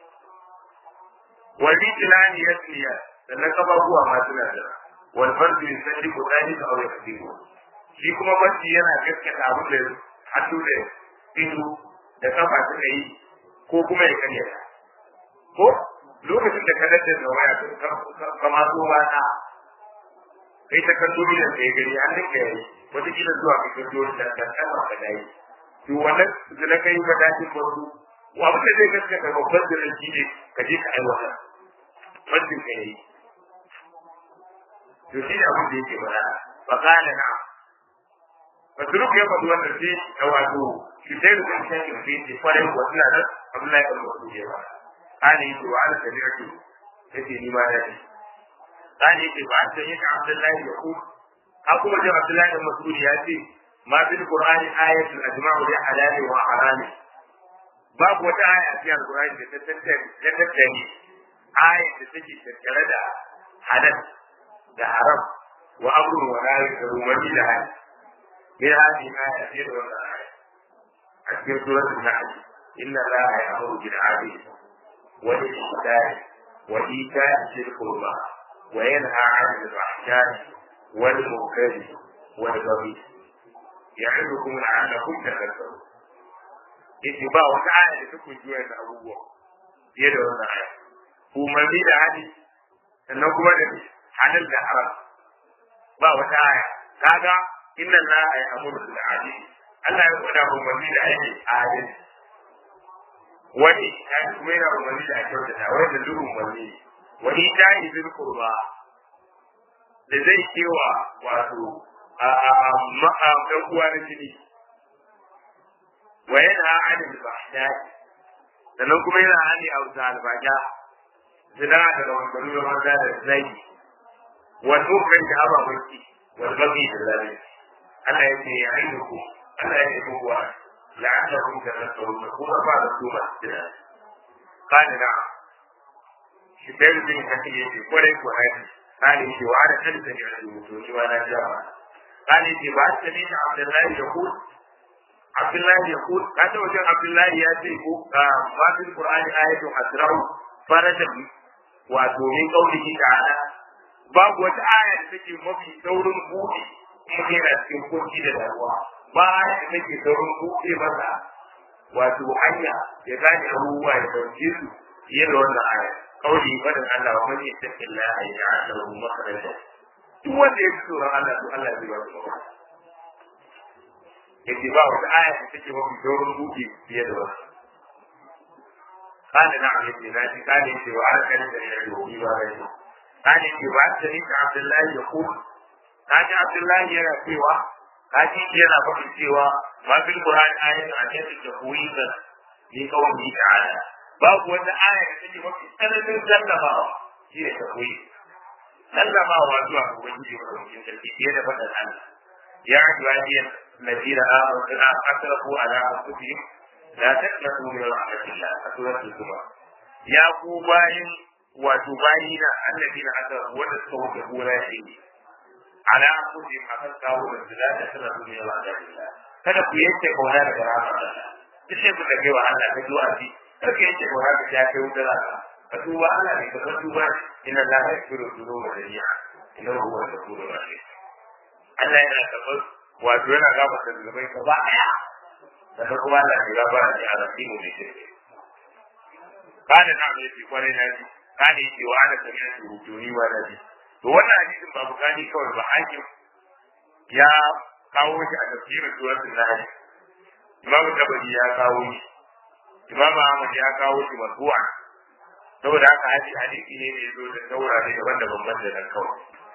wani tilani yasmiya sannan kafafuwa ma suna zina wal fardu yusaddiqu dhalika aw yakdibu shi kuma barci yana gaskata abin da hannu da ido da kafa suka yi ko kuma ya karya ko lokacin da ka dadda da waya ka ma zo wata kai ta kan dole da kai gari an dinka yayi wata kila zuwa ka kan dole da kan kan ka dai to wannan da na kai ka dace ko su wa abin da zai gaskata babban da shi ne ka je ka aiwata wannan ka yi to shi ne abin da yake bada fa kana na Fasuruk ya faɗi wannan sai ta wato shi sai da kan shi sai ce kwarai wa suna nan Abdullahi ibn Mas'ud ya ba ani to wa ala tabi'atu yace ni ma dai ani ce ba ta yi Abdullahi ya ku ka kuma ji Abdullahi ibn Mas'ud ya ce ma bil Qur'ani ayatu ajma'u li halali wa harami babu wata aya a cikin Qur'ani da ta tattare da tattare ayat da take tattare da halal da haram wa amrun wa nahy da rumani da hali من هذه الآية في الآية في سورة النحل إن الله يأمر بالعدل والإحسان وإيتاء ذي القربى وينهى عن الفحشاء والمنكر والبغي يعظكم لعلكم تذكرون yake ba wata aya da take juya da abubuwa fiye da wannan aya umarni da hadi sannan kuma da halal da haram ba wata aya kaga inna allaha ya'muru bil adli Allah ya faɗa umarni da aiki adil wani ya kuma yana umarni da ake wata wanda duk umarni wani ta yi zin kurba da zai kewa wato a a a ma'a ɗan uwa na jini wa yana hana albasha sannan kuma yana hani a wuta albasha zina da rawanganu da maza da zai wani kai da ababanki wani bagi da zalunci Allah ya ce ya yi ku Allah ya yi ku wa la'allakum tadhakkarun kuma ba da su ba da kana da shi bai da yin hakan yake kwarai ko hadi kana yake wa ana kanta ne a mutu ni wa na jama kana yake ba ta ne Abdullahi ya ku Abdullahi ya ku ka ta wajen Abdullahi ya ce ko ba fil Qur'ani ayatu asra'u farajan wato min qaulihi ta'ala babu wata aya da take mafi saurin buɗe kuma yana cikin kunci da damuwa ba da take saurin buɗe masa wato hanya ya gane abubuwa ya ɗauke su fiye da wannan aya kauli fadin Allah wa man yattaqi Allah yaj'al lahu makhraja duk wanda ya fi tsoron Allah to Allah zai ba shi mafita yace ba wata aya da take mafi saurin buɗe fiye da wasu قال نعم ابن مالك قال انت وعلى كلمه العلوي وغيره قال انت بعثتني عبد الله يقول قال عبد الله يرى سوى قال يرى فقط سوى ما في القران آية عن يد تفويضا لقوله تعالى باب وانا آية تجي وفي سنة سلمها هي تفويض سلمها وأدعى وجهي ومن تلك بدل الله يا عبادي الذين آمنوا أسرفوا على أنفسهم لا تقنطوا من رحمة الله سورة الزمر يا قوباين وتباين الذين أسرفوا وتستوجبوا لا شيء على أنفسهم أخذ قاول لا تقنطوا من رحمة الله kada ku yanke kauna daga rahmar Allah duk sai ku dage wa Allah ka zuwa ji kada ku yanke kauna ka ya kai wutar Allah ka tuba Allah ne ka ka tuba inna Allah ya kiro dhunuba jami'a inna huwa al-ghafurur rahim Allah yana karɓar wato yana gafarta zunubai ka ba ɗaya sannan kuma Allah ya gaba da a rasimu mai shirke kana na mai fi kwarai na ji kana yake wa ana kamar yadda rujuni wa na ji to wannan hadisin ba bukani kawai ba hakim ya kawo shi a tafsirin suratul nahl imam tabari ya kawo shi imam ahmad ya kawo shi marfu'a saboda haka hadisi hadisi ne da yazo da taurare daban-daban banda nan kawai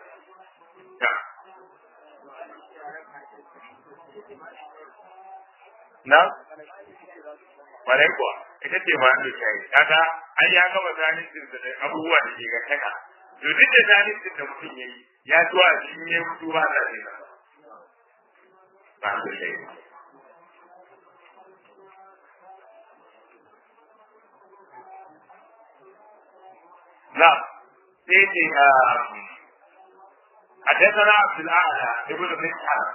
na kwarai kuwa ita ce ma da shayi kaga an ya gama zalincin da abubuwa da ke gantaka to duk da zalincin da mutum ya yi ya ci wa shi ne mutu ba da ne ba da shayi na sai ce حدثنا عبد الاعلى ابن مسعر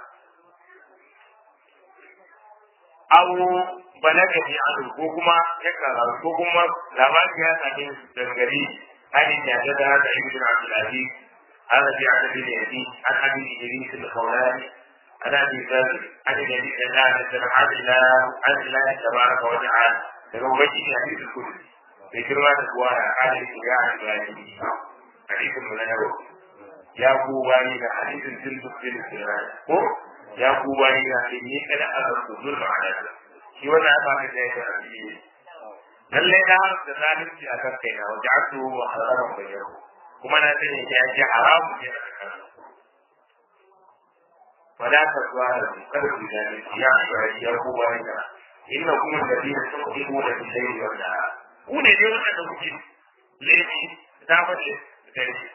aw balagani anu ko kuma ya kara ko kuma labari ya sake daga gari hali ya ga da da ibn Abdul Aziz ana bi ana bi ne an abi Idris al-Khawlani ana bi zali ana bi da da da Allah Allah tabaraka wa ta'ala daga ubangiji hadisi kullu bai kirma da kuwa da hadisi ya Ibrahim hadisin mun na ya ku bani da hadisin tilbuk bin ko ya ku bayi na sai ni kada aka ku zulma ala shi wannan ba ka da ya yi lalle na har da zalunci a kan kaina wa ja'atu wa harama bayyana kuma na sani ya ji haramu ne a kan wala ta zuwa da kada ku gani ya shari ya ku bayi na inna kuma da dina sun ku ku da sai wanda ku ne dai wanda da kuke laifi ta fade da shi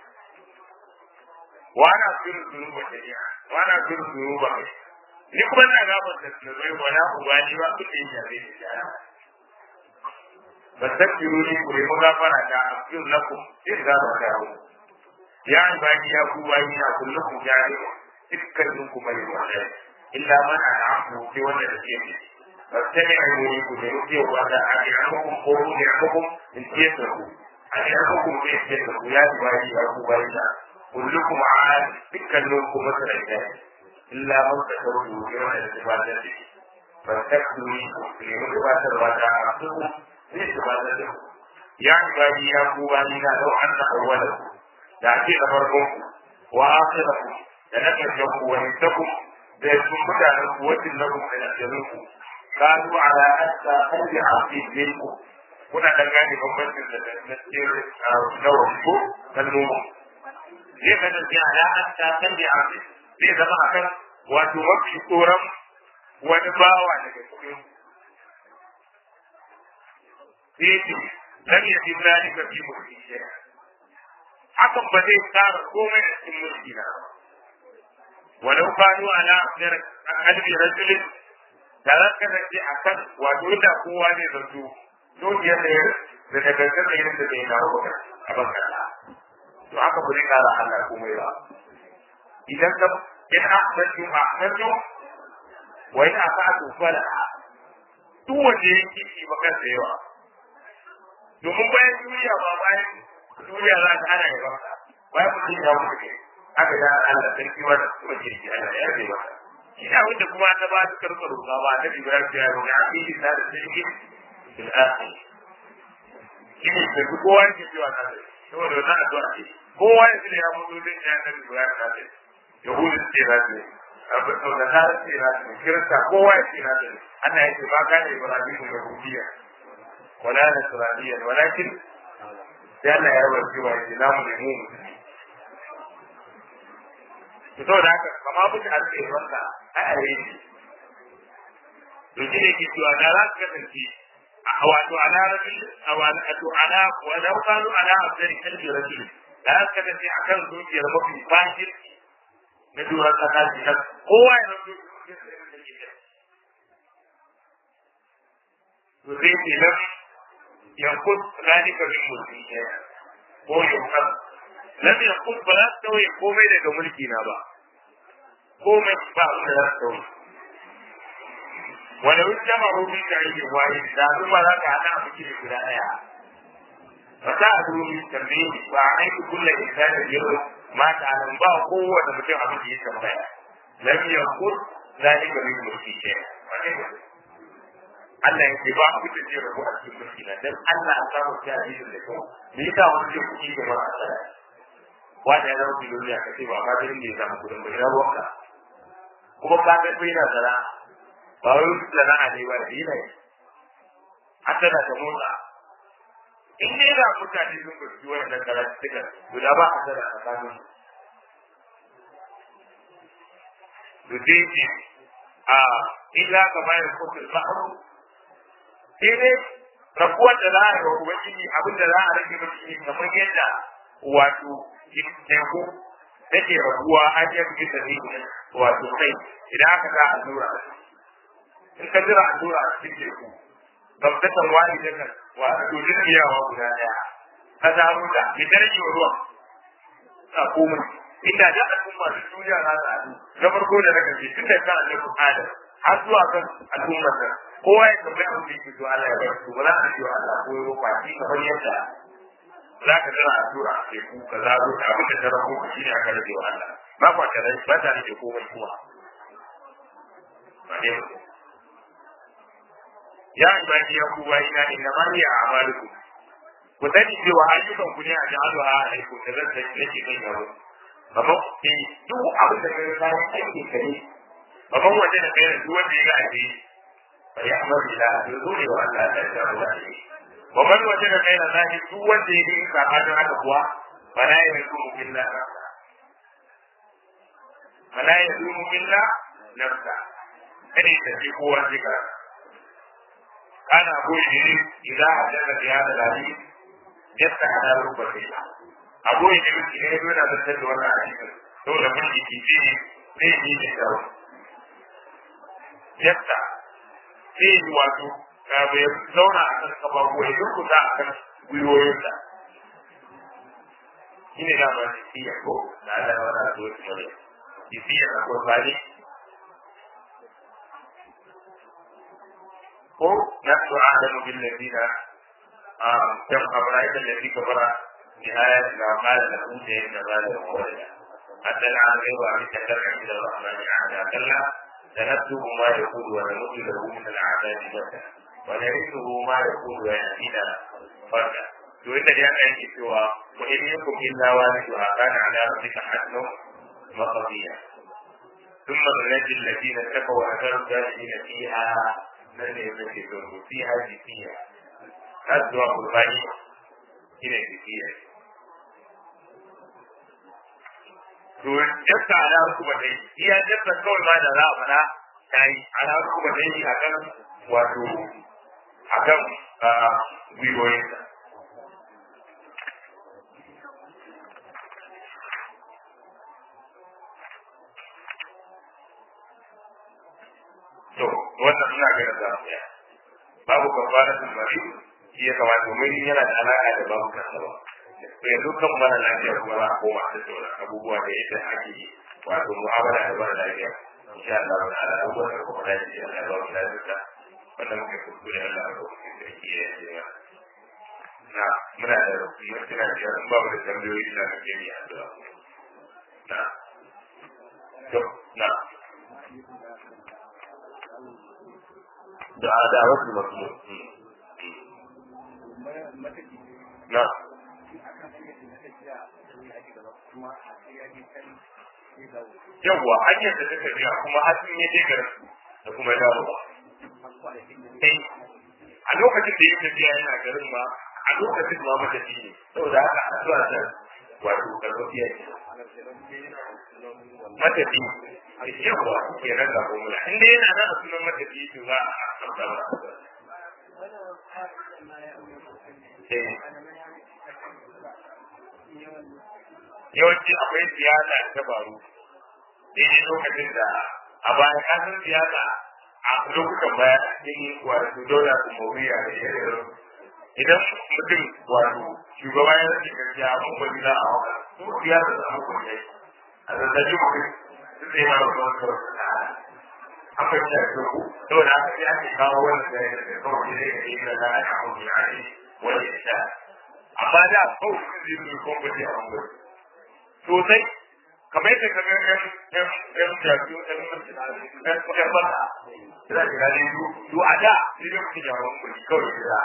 وانا اغفر الذنوب جميعا وانا اغفر الذنوب ni kuma na gabar da zunubai wala ubani ba ku ne ya bai da fastaghfiru li ku mu gafara da aghfir lakum in za ba ka mu ya ibadi ya ku bayi na kullukum jari dukkanin ku bai wanda illa man an'amu fi wanda da ke fastami'u li ku ne ku wa da a'imukum ko ni'amukum in tiyasaku a'imukum bi tiyasaku ya ibadi ya ku bayi na كلكم عاد تكلمكم مثلا ذلك إلا من تكرهوا يوم الاستفادة فاستكثروا لمتبادر وتعرفوا لاستفادته يا عبادي يا قوانينا لو أن أولكم تعطينا فرقكم وآخركم لنكرجكم ونسكم بيكم مدعنا قوة لكم من أجلكم كانوا على أسى قلب عبد منكم kuna da gane bambancin da na cikin nawar ko kalmomin zai kasance alaƙar ta kan da abu zai zama a kan wato mafi tsoron wani bawa daga cikin sai ce lam ya fi zalika fi mulki shay'a hakan ba zai tsara komai a cikin mulki na ba walau kanu ala qalbi rajulin da za ka kasance a kan wato da kowa zai zanto dukiyar da da daga kan yin da zai dawo a bakara to haka ba zai kara Allah komai ba idan ka in ahsantu ahsantu wa in asa'tu fala duk wanda ya kici ba kan da yawa domin bayan duniya ba bayan duniya za ta ana yawa bayan mutum ya mutu ne aka da Allah sarki wannan kuma kirki Allah ya zai masa ina wanda kuma ta ba su karɓar ruwa ba ta Ibrahim ya roƙi a cikin da sarki bil akhir shine sai kowa yake cewa na sai saboda wannan addu'a ce kowa ya ce ya mutu din ya nabi Ibrahim na sai yahudu ce na sai abu to da na ce na ce kirista kowa ya ce na ce Allah ya ce ba ka ne Ibrahim da Rubiya wala nasraniyan walakin sai Allah ya rabar cewa ya na mu ne mu musulmi to saboda haka kama mutu a cikin wanda a yare shi to shi ne ke cewa da za su kasance a wato ana rabin a wato ana walau kanu ana abdari kalbi rajul da za su kasance a kan zuciyar mafi fahim na duran kasa shi kan kowa ya rabu zuciyar da yake da to zai ce nan yankun zalika min mulki ko yankan lam yakun ba za su tauye komai daga mulki na ba komai ba abin da za su tauye wanda wani jama rubin da yake waye da su ba za ka haɗa a cikin guda ɗaya ba ta a rubin tambaye ba a aiki kulla insanin yau mata nan ba kowane mutum abin da ya tambaya lam yakun zalika min mulki ke Allah yake ba ku da jira ko a cikin mulki na dan Allah ya samu ta hadisin da kyau me yasa wani ke kuɗi da ba a tsaya wanda ya zama biloniya ka ce ba ma garin da ya samu kudin bai na ruwanka kuma ka ga bai na sana ba wai wasu sana'a ne ba da yi ne hatta da ta motsa in dai da mutane sun fahimci wannan karatu suka to da ba a sana a tsakanin da zai ce a illa ka bayar kofin ba'aru sai dai rabuwar da za a yi wa ubangiji abin da za a rage mashi kamar yadda wato teku take rabuwa har ya fi da ne wato kai idan aka sa allura in ka jira allura a cikin teku babtatan wani da kan wa to jirgiyawa guda daya ka samu da mi darji wa ruwan a komai inda da al'umma da duniya za ta haɗu na farko da na karshe tun da kan annabi Adam har zuwa kan al'ummar nan kowa ya tambaya abin da yake so Allah ya bar su ba za a ce Allah ko ya ba shi kamar yadda za ka zara addu'a sai ku ka zaro da abin da ta rabu ku shine aka rage wa Allah ba kwa ta ba ta rage komai kuma ba ne ya ibadi ya ku wa ina inna ma hiya a'malukum ku sani cewa ayyukan ku ne a ja'alu a alaikum da zan tafi nake kan yaro amma eh duk abin da kai ka yi aiki kare amma wanda da kai duk wanda ya ga aje fa ya amara ila yuzu wa Allah ta ta'ala wa man wajada ghayra zahir duk wanda ya yi sabanin haka kuwa fala yazumu illa nafsa fala yazumu illa nafsa kada ya tafi kowa jika kana goyi ne idan hadaka da ya dalali yadda hada rubuta abu ne da ne yana da tattalin wannan hadisi saboda mun jiki ce ne ne da shawo yadda sai wato bai zauna a kan kafafu ya durkuta a kan gwiwoyinsa shi ne dama jisiya ko na Allah ya wada zuwa su mare jisiya na kwasari ko na su adamu bin ladina a kan abrahim da ladina kabara nihaya da mala da huta yin da mala da kowaya hatta na an gaiwa a rika tarka ila rahmani a da kalla da nabtu ma ya kudu wa namutu da hu min al'adadi bata ونرثه ما يقول ويأتينا فردا to inda dai aka yake cewa wa in yakum illa waliduha kana ala rabbika hatmun maqdiya thumma nunajji alladhina taqaw wa nadaru dhalina fiha nan ne yake to fiha fiha hadwa qurbani ina fiha to jasta ala kuma dai iya jasta kawai ma da za a fada kai ala kuma dai akan wato akan gwiwoyinsa to wannan suna ga da ya babu kafara sun bari shi ya kamata domin yana da alaka da babu kasaba to yanzu kan mara lafiya kuma za a koma da sauran abubuwa da yadda ake yi wato mu'amala da mara lafiya insha Allah wa ta'ala abubuwan da kuma lafiya Allah ya ba mu lafiya wannan muke kuskure Allah ya ba mu lafiya ya na muna da mutuna da babu da tambayoyi na kake yi addu'a na to na da da wasu masu na yawwa hanyar da ta tafiya kuma har sun yi garin da kuma dawowa a lokacin da ya tafiya yana garin ma a lokacin ma matafi ne saboda haka a zuwa ta wato karfafiya ce matafi yawwa ke nan da kuma inda yana nan a sunan matafi to za a amsa ba yawanci akwai siyasa ta faru daidai lokacin da a bayan kasar siyasa a lokutan baya cikin wato dole su mawuya da irin idan mutum wato shugaba ya rage gaskiya mun bari za a hauka su siyasa da mu kuma a zazzabi mutum su zai ma wasu wasu an fahimta da ku saboda haka sai ake kawo wannan da ya kawai zai ga yin da za a kawo ya ne wani ya sha amma da kawai sun zai yi kwamfati a wani sosai kamar yadda ka ga yan yan yan jaru yan yan yan bata ina da gani to a da ni da mutum yawon kuɗi kawai gida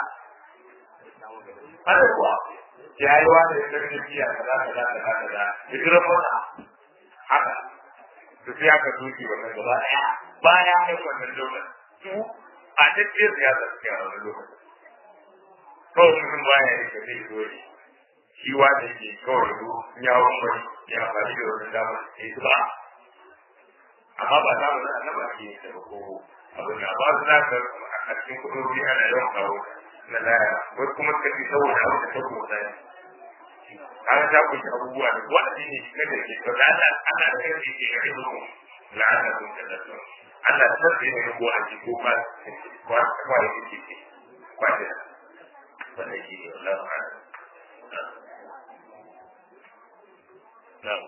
hada kuwa ya yi wani da yan tafiya kaza kaza kaza kaza ya jira bata haka to sai aka doki wannan gaba ɗaya baya ya wannan daular su a tafiya siyasa suke a wannan lokacin kawai mutum baya ya rika zai zo ne shi wanda yake kawai zo ya wani ya amfani da wani dama ya yi ba amma ba za mu na annaba ke da ko abin da ba su zaka a cikin kudurbi ana yawan kawo na laya wasu kuma suka fi saboda abin da ta kuma zai kaga ta kunshi abubuwa da wa'azi ne shi kada ke to da ana ana da kai ke ga ido la'ana kun ta da su Allah ta sai ne ko a ji ko ba ko ko ya ke ke kwaje wannan shi ne Allah ta'ala نعم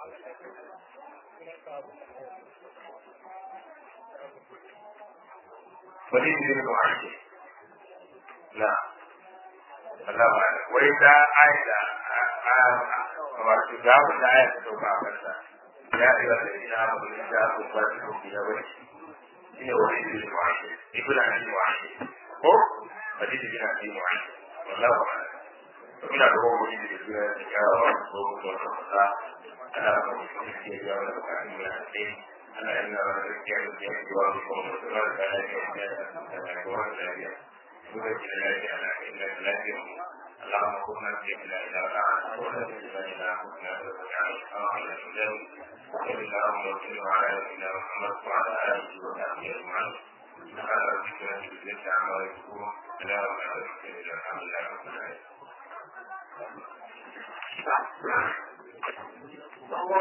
وليد بن معاذ نعم الله أعلم وإذا آية wato za mu da aya ta sauka a kansa ya ɗaya da ina ba mu da ku ba ku ku da wani shine wani da shi mu'ashi ibn abi mu'ashi ko hadisi bin abi mu'ashi wallahu a'lam muna da wani da suna da kyawawa ko kuma da fasa ana da wani da ke da wani bukatun da ya ce ana yin na wani gaskiya da ke da wani kuma da suna da lafiya da ya da da wani lafiya mu da ke da lafiya ana yin da lafiya mu اللهم كنا في بلا إله إلا أنت ولا إله إلا أنت كنا على الإسلام وصلى اللهم وسلم على نبينا محمد وعلى آله وصحبه أجمعين سبحان ربك رب العزة عما يصفون سلام على المرسلين الحمد لله رب العالمين